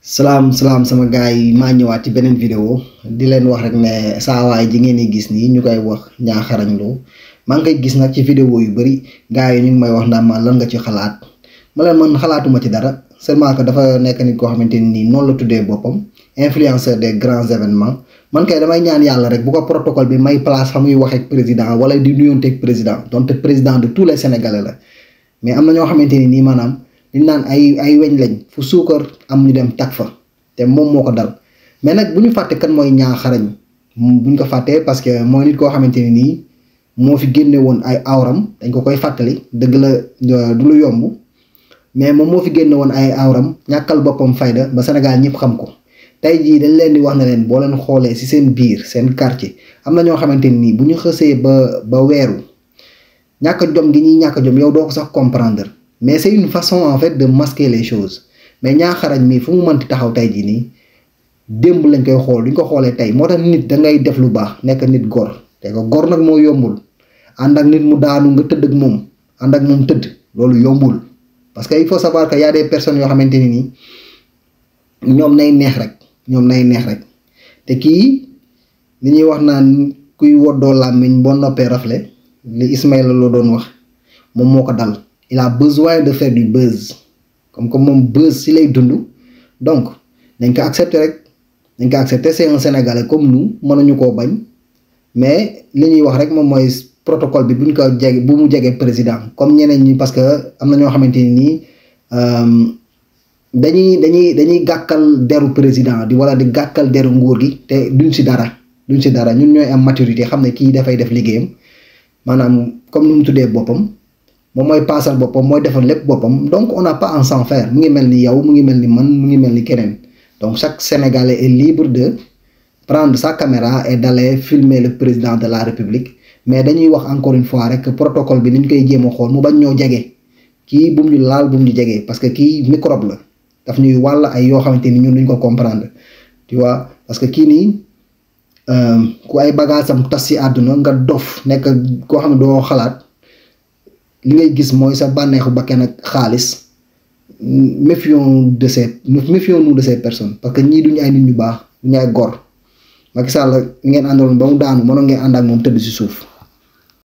salaam salaam sama gars yi maa ñëwaat ci beneen vidéo di leen wax rek ne saa waay ji ngeen di gis nii ñu koy wax ñaaxarañ loo maa ngi koy gis nag ci vidéo yu bëri gars yi ñu ngi may wax naan ma lan nga ci xalaat ma leen man xalaatuma ci dara seulement que dafa nekk nit koo xamante ni noonu la tuddee boppam influenceur des grands événements man kay damay ñaan yàlla rek bu ko protocole bi may place fa muy wax ak président wala di nuyonteeg président donte président de tous les sénégalais la mais am na ñoo xamante ni nii maanaam. li naan ay ay weñ lañ fu suukar am ñu dem tag fa te moom moo ko dal mais nag bu ñu fàtte kan mooy ñaaxarañ bu ñu ko fàttee parce que mooy nit koo xamante ne nii moo fi génne woon ay awram dañ ko koy fàttali dëgg la du lu yomb mais moom moo fi génne woon ay awram ñàkkal boppam fayda ba Sénégal ñëpp xam ko tey jii dañ leen di wax na leen boo leen xoolee ci seen biir seen quartier am na ñoo xamante ne nii bu ñu xësee ba ba weeru ñàkk jom gi ñuy ñàkk jom yow doo ko sax comprendre. mais c'est une façon en fait de masquer les choses mais ñaaxarañ mii fu mu mënti taxaw tey jii nii démb lañ koy xool duñ ko xoolee tey moo tax nit da ngay def lu baax nekk nit gor te ko gor nag moo yombul ànd ak nit mu daanu nga tëdd ak moom ànd ak moom tëdd loolu yombul parce que il faut savoir que y a des personnes yoo xamante ni nii ñoom nay neex rek ñoom nay neex rek te kii li ñuy wax naan kuy woddoo làmmiñ boo noppee rafle li Ismaïla loo doon wax moom moo ko dal. il a besoin de faire du buzz comme comme moom buzz si lay dund donc dañ ko accepter rek dañ ko accepter c'est un sénégalais comme nous mënuñu koo bañ mais li ñuy wax rek moom mooy protocole bi buñ ko jege bu mu jege président comme ñeneen ñi parce que am na ñoo xamante ni nii dañuy dañuy dañuy gàkkal deru président di wala di gàkkal deru nguur gi te duñ si dara duñ si dara ñun ñooy am maturité xam ne kii dafay def liggéeyam maanaam comme nu mu tuddee boppam. moom mooy paasal boppam mooy defal lépp boppam donc on n'a pas à s'en faire mu ngi mel ni yow mu ngi mel ni man mu ngi mel ni keneen donc chaque Sénégalais est libre de prendre sa caméra et d'aller filmer le président de la République mais dañuy wax encore une fois rek protocole bi ni ñu koy jéem a xool mu bañ ñoo jege kii bu mu ñu laal bu mu ñu jege parce que kii microbe la daf ñuy wàll ay yoo xamante ni ñun duñ ko comprendre tu vois parce que kii nii ku ay bagaasam tas si àdduna nga dof nekk koo xam ne doo xalaat. li ngay gis mooy sa bànneexu bakken ak xaalis méfions de ces méfions-nous de ces personnes parce que ñii duñu ay nit ñu baax duñu ay gor Macky Sall ngeen àndaloon ba mu daanu mënoon ngeen ànd ak moom tëdd ci suuf